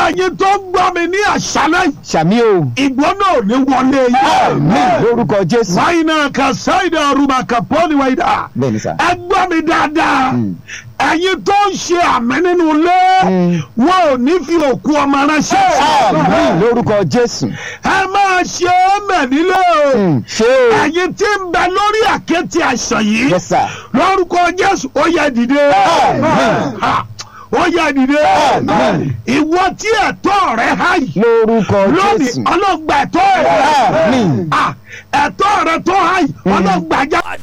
ẹ̀yin tó ń gbọ́ mi ní àṣálẹ́ yìí sàmì o ìgbóná ò ní wọlé àmín yìí. lórúkọ jésù wáyínà ka sáyidà rúbà ka pọ́ọ̀lì wáyidà. bẹ́ẹ̀ ni sà ẹ gbọ́ mi dáadáa Mm. ẹ̀yin tó ń ṣe àmì nínú ilé Mm. wọn ò ní fi òkú ọmọ ránṣẹ́. àmín lórúkọ jésù ẹ máa ṣe é mẹ̀ nílé o. Mm, ṣé o ẹ̀yin tí ń bẹ lórí àkéte àìsàn yìí yes sir lórúkọ jésù ó yẹ dìde. Àmín. Ha, ó yẹ dìde. Àmín. ìwọ tí ẹ̀tọ́ rẹ há yìí lórúkọ lónìí jésù ọlọ́gba ẹ̀tọ́ rẹ. Àmín. Ah, ẹ̀tọ́ rẹ tó há yìí ọlọ́gba já. at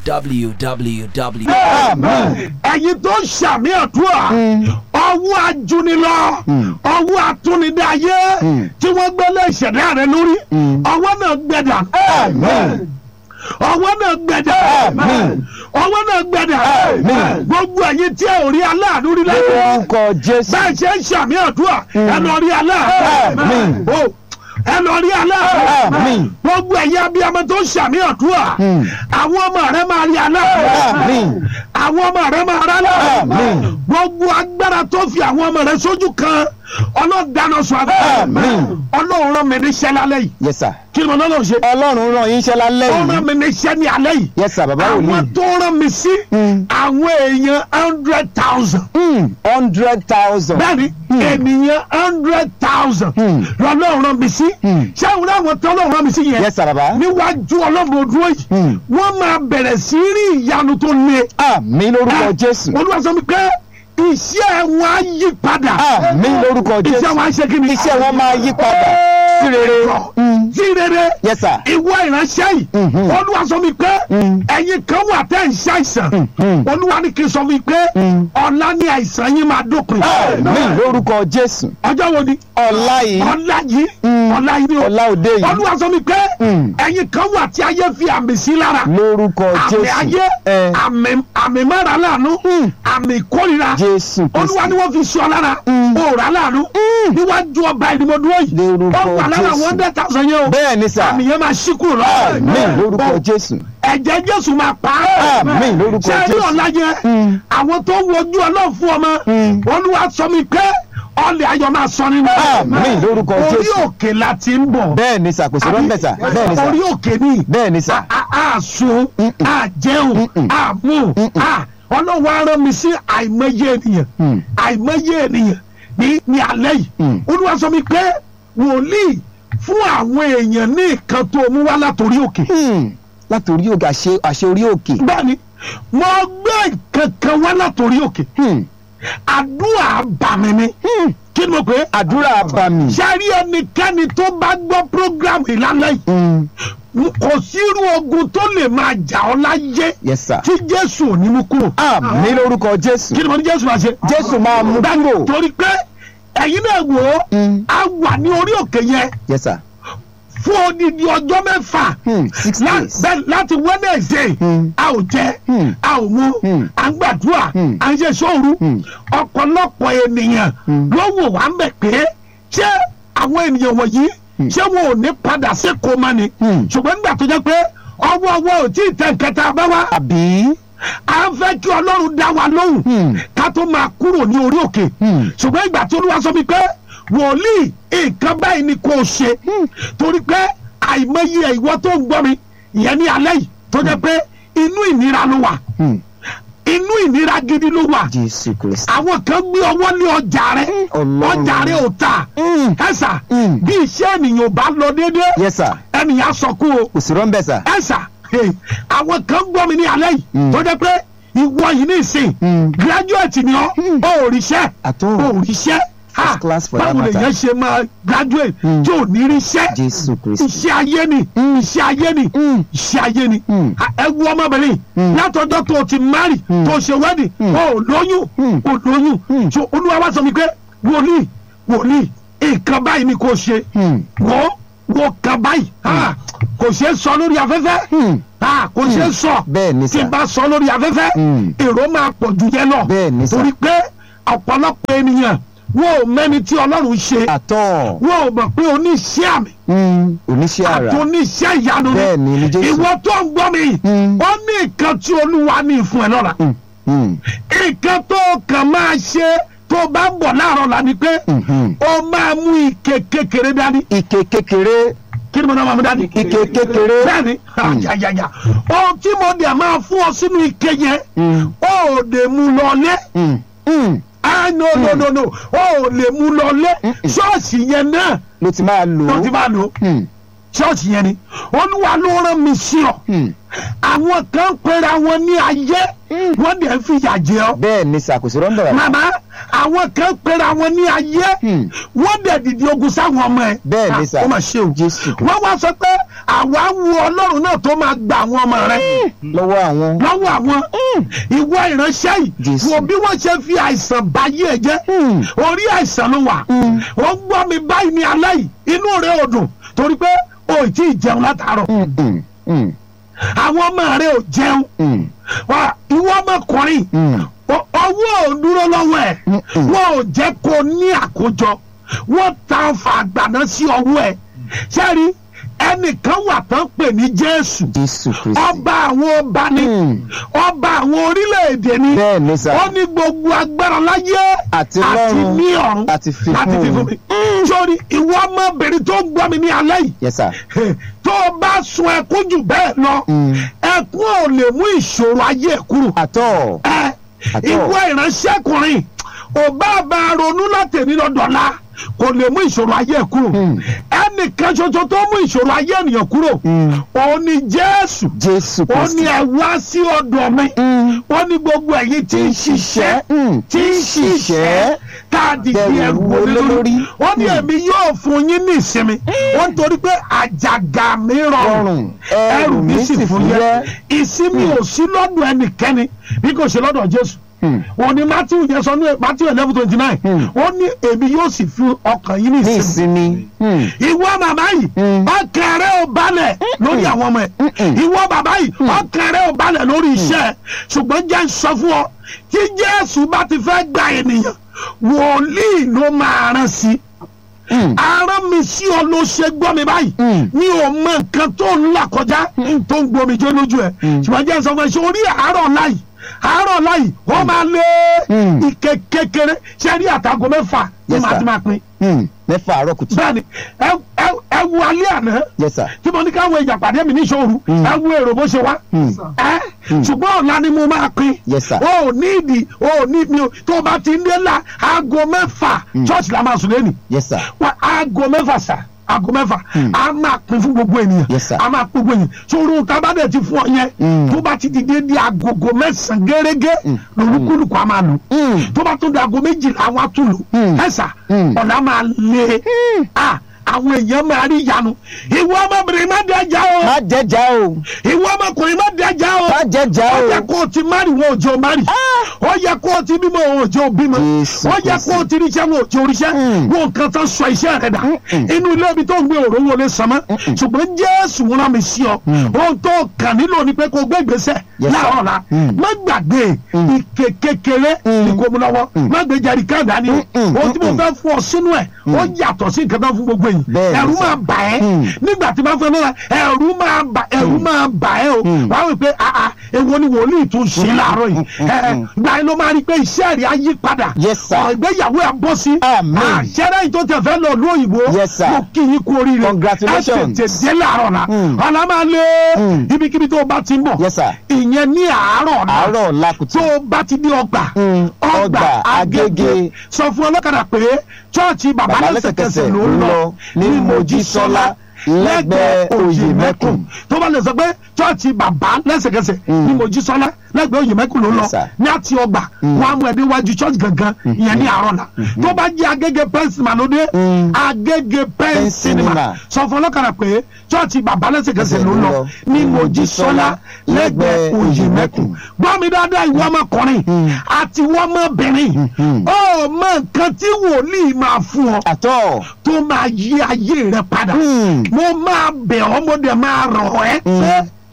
www. Àmín. ẹ̀yin tó ṣàmì àdúrà Mm. ọwọ́ ajúnilọ Mm. ọwọ́ atúnidáyé Mm. tí wọ́n gbélé ìṣẹ̀dá rẹ lórí Mm. ọwọ́ náà gbẹ̀dà Àmín. ọwọ́ náà gbẹ̀dà Àmín. ọwọ́ náà gbẹ̀dà Àmín. gbogbo ẹ̀yin tí ẹ ò rí aláàánú rí lẹ́yìn lórúkọ jésù bẹ́ẹ̀ ṣe ń ṣàmì àdúrà ẹ lọ rí aláàánú Àmín. o ẹ lọ rí aláàánú Àmín. gbogbo ẹ̀yin abiyamọ tó ń ṣàmì àdúrà Mm. àwọn ọmọ rẹ máa rí aláàánú Àmín. àwọn ọmọ rẹ máa rà aláàánú Àmín. gbogbo agbára tó fi àwọn ọmọ rẹ sójú kan ọlọ́dàna sọ abẹ́ Àmín. ọlọ́run rán mi níṣẹ́ lálẹ́ yìí yes sir kí ni mo lọ́nà ṣe ọlọ́run rán yín iṣẹ́ lálẹ́ ó rán yìí mi níṣẹ́ ní alẹ́ yìí yes sir bàbá àwọn wòlíì tó rán mi sí Mm. àwọn èèyàn hundred thousand Mm, hundred thousand bẹ́ẹ̀ni ènìyàn hundred thousand Hmm. lọ́lọ́run rán mi sí Hmm. ṣé àwọn àwọn tó lọ́run rán mi sí yẹn yes sir bàbá níwájú ọlọ́run dúró yìí Hmm. wọ́n máa bẹ̀rẹ̀ sí rí ìyanu tó le àmín lórúkọ jésù olúwa sọ mi pé iṣẹ́ wọn á yí padà àmín lórúkọ iṣẹ́ jésù wọn á ṣe kí ni iṣẹ́ wọn máa yí padà sí rere Mm. sí rere yes sir ìwọ ìránṣẹ́ yìí Mhm. olúwa sọ mi pé Mm. ẹ̀yin kan wà tẹ́ ń ṣàìsàn Mhm. olúwa ní kí n sọ mi pé Mm. ọ̀la ni àìsàn yín máa dópin àmín lórúkọ jésù ọjọ́ wo ni ọ̀la yìí ọ̀la yìí Mm. ọ̀la yìí ni o ọ̀la òde yìí olúwa sọ mi pé Mm. ẹ̀yin kan wà tí ayé fi àmì sí lára lórúkọ àmì jésù ayé ẹ àmì àmì mọ́ra láàánú Mm. àmì ìkórira jésù olúwa ni kristi wọ́n fi sọ lára Mm. òòrà láàánú Mm. níwájú ọba ìdìbòdúró yìí Lórúkọ ó wà lára Jésù. one hundred thousand yẹn o bẹ́ẹ̀ ni sà àmì yẹn máa ṣí kúrò lọ. àmín lórúkọ Ó, jésù ẹ̀jẹ̀ jésù máa pa á. Àmín lórúkọ ṣé rí Jésù. ọ̀la yẹn Mm. àwọn tó ń wojú ọlọ́run fún ọmọ Mm. olúwa sọ mi pé ọlẹ̀ ayọ̀ máa sọ nínú. Àmín lórúkọ orí Jésù. òkè la ti ń bọ̀. bẹ́ẹ̀ ni sà kò sí rọ́ńbẹ́ sà bẹ́ẹ̀ ni sà orí òkè ni bẹ́ẹ̀ ni sà a a sun Mm-mm. a jẹun Mm-mm. a mú a ọlọ́run á rán mi sí àìmọye ènìyàn Mm. àìmọye ènìyàn ní ní alẹ́ yìí Mm. olúwa sọ mi pé wòlíì fún àwọn èèyàn ní nǹkan tó mú wá látòrí òkè Hmm. láti orí òkè àṣẹ àṣẹ orí òkè bẹ́ẹ̀ni mo gbé nǹkan kan wá látòrí òkè Hmm. àdúrà bàmí ni Hmm. kí ni mo pè é àdúrà abàmì sẹ́rí ẹnikẹ́ni tó bá gbọ́ program ìlànà yìí Hmm. kò sírú ogun tó lè máa jà ọ́ láyé yes sir tí jésù ò ní mú kúrò. àmín lórúkọ jésù kí ni mo ní jésù máa ṣe. jésù máa mú Bẹ́ẹ̀ni, kúrò torí pé ẹ̀yin náà wò ó Hmm. a wà ní orí òkè yẹn yes sir fún odidi ọjọ́ mẹ́fà Hmm. six lá- days bẹ́ẹ̀ láti wednesday Hmm. a ò jẹ Hmm. a ò mu Hmm. à ń gbàdúrà Hmm. à ń ṣe sóòru Hmm. ọ̀pọ̀lọpọ̀ ènìyàn Hmm. ló wò wá ń bẹ̀ pé ṣé àwọn ènìyàn wọ̀nyí Hmm. ṣé wọn ò ní padà sí koma ni Hmm. ṣùgbọ́n nígbà tó jẹ́ pé ọwọ́ ọwọ́ ò tí ì tẹ̀ kẹta bá wá àbí à ń fẹ́ kí ọlọ́run dá wa lóhùn Hmm. ká tó máa kúrò ní orí òkè Hmm. ṣùgbọ́n ìgbà tí olúwa sọ mi pé wòlíì nǹkan báyìí ni kò ṣe torí pé àìmọye ìwọ tó ń gbọ́ mi ìyẹn ní alẹ́ yìí tó jẹ́ pé inú ìnira ló wà Hmm. inú ìnira gidi ló wà jésù kristi àwọn kan gbé ọwọ́ lé ọjà rẹ Ọlọ́run. ọjà rẹ ò tà Hmm. ẹ̀sà Hmm. bí iṣẹ́ ènìyàn ò bá lọ déédéé yes sir ènìyàn sọ kú o kò sí rọ́ńbẹ́ sà ẹ̀sà hey, àwọn kan gbọ́ mi ní alẹ́ yìí Hmm. tó jẹ́ pé ìwọ yìí ní ìsìn Hmm. graduate ni ọ́ Hmm. ó ríṣẹ́ àtọ́ ó ríṣẹ́ First Ah, class for that báwo matter. lèyàn ṣe máa graduate Hmm. tí ò ní ríṣẹ́ jésù kristi iṣẹ́ ayé ni Hmm. iṣẹ́ ayé ni Hmm. iṣẹ́ ayé ni Hmm. Ah, ẹ wo ọmọbìnrin Hmm. látọjọ́ tó o ti marry Hmm. tó o ṣe wedding Hmm. o ò lóyún Hmm. o lóyún Hmm. so olúwa wá sọ mi pé wòlíì wòlíì nǹkan báyìí ni kò ṣe Hmm. wọ́ wọ́ kan báyìí Ah, kò ṣeé sọ lórí afẹ́fẹ́ Hmm. Ah, kò ṣeé sọ bẹ́ẹ̀ ni tí sà n bá sọ lórí afẹ́fẹ́ Hmm. èrò máa pọ̀ ju yẹn lọ bẹ́ẹ̀ ni sà torí pé ọ̀pọ̀lọpọ̀ ènìyàn wọn ò mẹ́ni tí ọlọ́run ṣe àtọ́ wọn ò mọ̀ pé oníṣẹ́ àmì Hmm. oníṣẹ́ àrà àti oníṣẹ́ ìyanu ni bẹ́ẹ̀ ni ní jésù ìwọ tó ń gbọ́ mi Hmm. ó ní nǹkan tí olúwa ní fún ẹ lọ́la Hmm. Hmm. nǹkan tó kàn máa ṣe tó bá ń bọ̀ láàárọ̀ la ni pé Mhm. ó máa mú ike kékeré dání ike kékeré kí ni mo náà máa mú dání. ike kékeré. bẹ́ẹ̀ni àjàjàjà ohun tí mo dẹ̀ máa fún ọ sínú ike yẹn Mm. ó lè mú lọlé Mm. Mm. ah no no no no ó lè mú lọlé Mm-mm. ṣọ́ọ̀ṣì yẹn náà ló ti máa lò ló ti ó. máa lò ó Mm. ṣọ́ọ̀ṣì yẹn ni olúwa ló rán mi sí ọ Mm. àwọn kan pera wọn ní ayé wọ́n dẹ̀ ń fìyà jẹ ọ bẹ́ẹ̀ ni ṣàkóso rọ́ńdọ̀ rà. màmá àwọn kan pera wọn ní ayé Hmm. wọ́n dẹ̀ dìde ogun sáwọn ọmọ ẹ̀ Bẹ́ẹ̀ ni sà. Ah, ó mà ṣe o Jésù Kristi. wọ́n wá sọ pé àwa wu ọlọ́run náà tó máa gba àwọn ọmọ rẹ̀ lọ́wọ́ àwọn. lọ́wọ́ àwọn ìwọ ìránṣẹ́ yìí Jésù. wo bí wọ́n ṣe fi àìsàn báyé ẹ̀ jẹ́ Hmm. orí àìsàn ló wà Hmm. ó ń gbọ́ mi báyìí ní alẹ́ yìí inú rẹ̀ ò dùn torí pé o ì tí ì jẹun látàárọ̀ Mm. Mm. Mm. àwọn ọmọ rẹ̀ ò jẹun Mm. Wà, ìwọ ọmọkùnrin Mm. ọ- ọwọ́ ò dúró lọ́wọ́ ẹ̀ Mm-mm. wọ́n ò jẹ́ kó ní àkójọ wọ́n ta ọfà àgbàná sí ọwọ́ ẹ̀ sẹ́rí ẹnìkan wà tán pè ní Jésù Jésù Kristi. ọba àwọn ọba ni Mm. ọba àwọn orílẹ̀-èdè ni bẹ́ẹ̀ ni sà. ó ní gbogbo agbára láyé Àti lọ́run. ní ọ̀run Àti fi láti fún fi fún un. mi. sórí ìwọ ọmọbìnrin tó ń gbọ́ mi ní alẹ́ yìí yes sir. tó o bá sun ẹkún jù bẹ́ẹ̀ lọ Mm. ẹkún ò lè mú ìṣòro ayé ẹ̀ kúrò àtọ̀. ẹ Àtọ̀. ìwọ ìránṣẹ́kùnrin ò bá bá a ronú láti ní lọ́dọ̀ọ́lá kò lè mú ìṣòro ayé ẹ̀ kúrò Hmm. ẹnìkan ṣoṣo tó mú ìṣòro ayé ènìyàn kúrò Mm. òun ni Jésù Jésù ó Kristi. ní ẹ wá sí ọ̀dọ̀ mi Mm. ó ní gbogbo ẹ̀yin tí ń ṣiṣẹ́ Mm. tí ń ṣiṣẹ́ tá a dìde Bẹ̀rù ẹrù wo wọlé lórí? lórí ó ní Mm. èmi yóò fún yín ní ìsinmi ó ń torí pé àjàgà mi rọrùn Rọrùn, ẹrù mi sì fúyẹ́ ìsinmi ò sí lọ́dọ̀ ẹnikẹ́ni bí kò ṣe lọ́dọ̀ Jésù Hmm. òun ni Matthew yẹn sọ ní Matthew eleven twenty nine Hmm. ó ní èmi yóò sì fi ọkàn yín ní ní ìsinmi ìsinmi. Mm. ìwọ màmá yìí Mm. ọkàn rẹ ò balẹ̀ lórí àwọn ọmọ ẹ̀ Mm-mm. ìwọ bàbá yìí ọkàn rẹ ò balẹ̀ lórí iṣẹ́ ẹ̀ ṣùgbọ́n jẹ́ ń sọ fún ọ tí Jésù bá ti fẹ́ gba ènìyàn wòlíì ló máa rán sí i Mm. arán mi sí ọ ló ṣe gbọ́ mi báyìí Mm. mi ò mọ nǹkan tó ń là kọjá tó ń gbomi jó lójú ẹ Mm. ṣùgbọ́n jẹ́ ń sọ fún ẹ ṣe orí àárọ̀ láyì àárọ̀ láyì ó máa lé Mm. ike kékeré ṣe rí àtàgọ́ mẹ́fà ní Yes, màá sir. ti máa pín Mm. mẹ́fà àárọ̀ kùtù. bẹ́ẹ̀ni ẹ ẹ ẹ wo alẹ́ àná yes sir. tí mo ní káwọn èèyàn pàdé mi ní ìṣòro Mm. ẹ wo èrò bó ṣe wá Mm. ẹ Mm. ṣùgbọ́n ọ̀la ni mo máa pín Yes, sir. o ò ní ìdí o ò ní mi o tó o bá ti ń dé la aago mẹ́fà church la máa sùn lẹ́nu yes sir. wa aago mẹ́fà sà aago mẹ́fà Mm. a máa pín fún gbogbo ènìyàn Yes, sir. a máa pín gbogbo ènìyàn sórí tábàdẹ̀ ti fún ọ yẹn Mm. tó bá ti dìde di agogo mẹ́sàn-án gẹ́gẹ́ Mm. lórúkúlùkù a máa lò Mm. tó bá tún di aago méjìlá àwọn á tún lò Mm. ẹ sà Mm. ọ̀la máa lé a àwọn èèyàn máa rí ìyanu ìwọ ọmọbìnrin má dẹjà o má jẹjà o. ìwọ ọmọkùnrin má dẹjà o má jẹjà ó o. yẹ kó o ti mari wọn ò jẹ́ o mari ó yẹ kó o ti bímọ wọn ò jẹ́ o bímọ Jésù ó yẹ Kristi. kó o ti ríṣẹ́ wọn ò jẹ́ o ríṣẹ́ Mm. wọn nǹkan tán sọ iṣẹ́ rẹ dà Mm-mm. inú ilé ibi tó ń gbé òró wọlé sàmọ́ ṣùgbọ́n Jésù rán mi sí ọ Mm. ohun tó kàn nílò ni pé kó o gbé ìgbésẹ̀ Yes, sir. láàárọ̀ la Mm. má gbàgbé Mm. ike kékeré Mm. ní kò mú lọ́wọ́ Mm. má gbé jàrí káàdá ni Mm-mm. ohun tí mo Mm-mm. fẹ́ fún ọ sínú ẹ̀ ó yàtọ̀ sí nǹkan tó fún gbogbo yìí Bẹ́ẹ̀ ni, ẹ̀rù sir. máa bà ẹ́ Mm. nígbà tí bá fẹ́ lọ́la ẹ̀rù máa bà ẹ̀rù máa bà ẹ́ o Mm. wàá wí pé àà èwo ni wòlíì tún ṣe láàárọ̀ yìí ẹ̀ gbà yín ló máa rí i pé iṣẹ́ rẹ̀ á yí padà Yes, sir. ọ̀ ìgbéyàwó ẹ̀ bọ́ sí Amen. àṣẹ́rẹ́ yìí tó tẹ̀ fẹ́ lọ lú òyìnbó Yes, sir. mo kí yín kú oríire Congratulations. ẹ tètè dé láàárọ̀ la Mm. ọ̀la máa lé Mm. ibikíbi tó o bá ti ń bọ̀ yes sir. ìyẹn ní àárọ̀ la àárọ̀ làkùtù. tó o bá ti dé ọgbà Mm. Ọgbà Agége. sọ fún ọlọ́kadà pé chọ́ọ̀chì bàbá Bàbá lẹ́sẹ̀kẹsẹ̀ ló ń lọ ní Mojísọ́lá lẹ́gbẹ̀ẹ́ Òyèmẹ́kùn tó bá lè sọ pé chọ́ọ̀chì bàbá lẹ́sẹ̀kẹsẹ̀ ní Mm. Mojísọ́lá lẹ́gbẹ̀ẹ́ Òyèmẹ́kùn ló ń lọ Yes, sir. ní àti ọgbà Mm. wọn á mú ẹ déwájú chọ́ọ̀chì gangan ìyẹn ní àárọ̀ la tó bá jẹ́ Agége pen cinema ló dé Mm. Agége pen Pen cinema cinema. sọ fún ọlọ́kadà pé chọ́ọ̀chì bàbá lẹ́sẹ̀kẹsẹ̀ ló ń lọ ní Mojísọ́lá lẹ́gbẹ̀ẹ́ Òyèmẹ́kùn gbọ́ mi dáadáa ìwọ ọmọkùnrin Mm. àti ìwọ ọmọbìnrin Mhm. ó mọ nǹkan tí wòlíì máa fún ọ àtọ̀. tó máa yí ayé rẹ padà Mm. mo máa bẹ̀ ọ́ mo dẹ̀ máa rọ̀ ẹ́ pé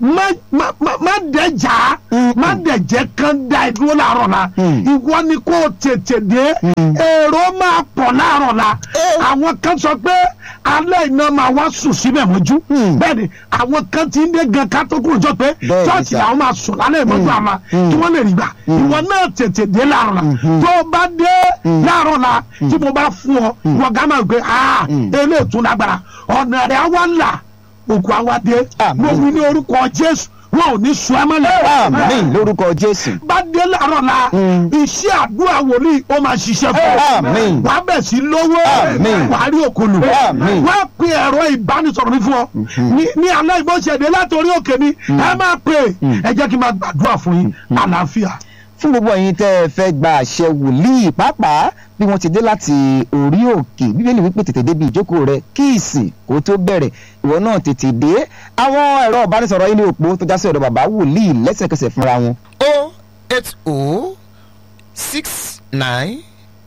má má má- má dẹjà má dẹjẹ kan da ìdúró láàárọ̀ la Mm. ìwọ ni kò tètè dé èrò máa pọ̀ láàárọ̀ la àwọn kan sọ pé alẹ́ iná máa wá sùn síbẹ̀ mọ́jú Mm. bẹ́ẹ̀ ni àwọn kan ti ń dé gan ká tó kúrò jọ pé Bẹ́ẹ̀ ni chọ́ọ̀chì sà. làwọn máa sùn lálẹ́ ìmọ́jú àmà kí wọ́n lè rí gbà ìwọ náà tètè dé láàárọ̀ la tó o bá dé láàárọ̀ la tí mo bá fún ọ wọ́n gá máa gbé ah eléyìí tún lágbára ọ̀nà rẹ̀ á wá là òkú àwa dé Àmín. mo wí ní orúkọ Jésù wọn ò ní sùn ẹ́ mọ́lẹ̀ àmín lórúkọ jésù bá dé láàárọ̀ la iṣẹ́ àdúrà wòlíì ó máa ṣiṣẹ́ fún ọ Àmín. wàá bẹ̀ sí lówó Àmín. wàá rí òkòlù Àmín. wàá pe ẹ̀rọ ìbánisọ̀rọ̀ mi fún ọ ní ní alẹ́ ìbọ̀ṣẹ̀dé látòrí òkè mi ẹ máa pè ẹ jẹ́ kí n máa gbàdúrà fún yín àlàáfíà. fún gbogbo ẹ̀yin tẹ́ ẹ fẹ́ gba àṣẹ wòlíì pàápàá bí wọ́n ti dé láti orí òkè bíbélì wípé tètè débi ìjókòó rẹ kí ìsìn kó tó bẹ̀rẹ̀ ìwọ náà tètè dé àwọn ẹ̀rọ ìbánisọ̀rọ̀ yìí ní òpó tó já sí ọ̀dọ̀ bàbá wòlíì lẹ́sẹ̀kẹsẹ̀ fúnra wọn. O eight O six nine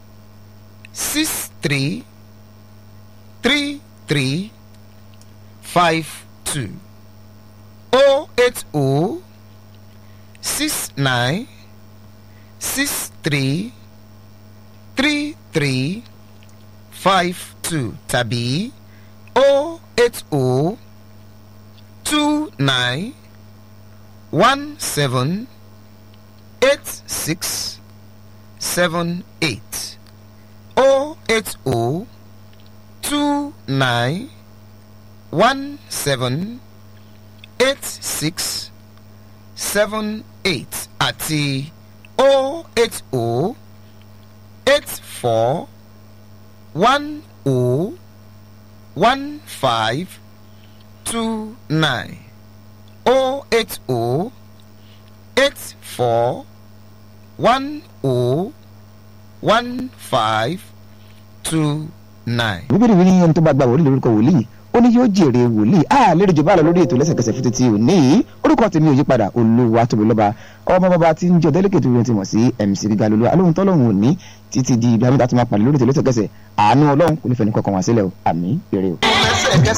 six three three three five two O eight O six nine six three three three five two tàbí O eight O two nine one seven eight six seven eight oh eight oh two nine one seven eight six seven eight àti oh eight oh eight four one oh one five two nine oh eight oh eight four one oh one five two nine. bíbélì wí ní ẹni tó bá gba wòlíì lórúkọ wòlíì ó ní yóò jèrè wòlíì a lérò jù bá lọ lórí ètò lẹ́sẹ̀kẹsẹ̀ fún títí òní yìí orúkọ tèmi ò yí padà olúwa tóbi lọ́ba ọmọ bàbá tí ń jọ délẹ́kẹ̀ tó yẹn ti mọ̀ sí mc gíga lolúwa alóhun tọ́lọ́hun òní títí di ibi àmì tá a ti máa pàdé lórí ètò lẹ́sẹ̀kẹsẹ̀ àánú ọlọ́run kò ní fẹ́ ní kọkàn wá sílẹ̀ o àmì èrè o.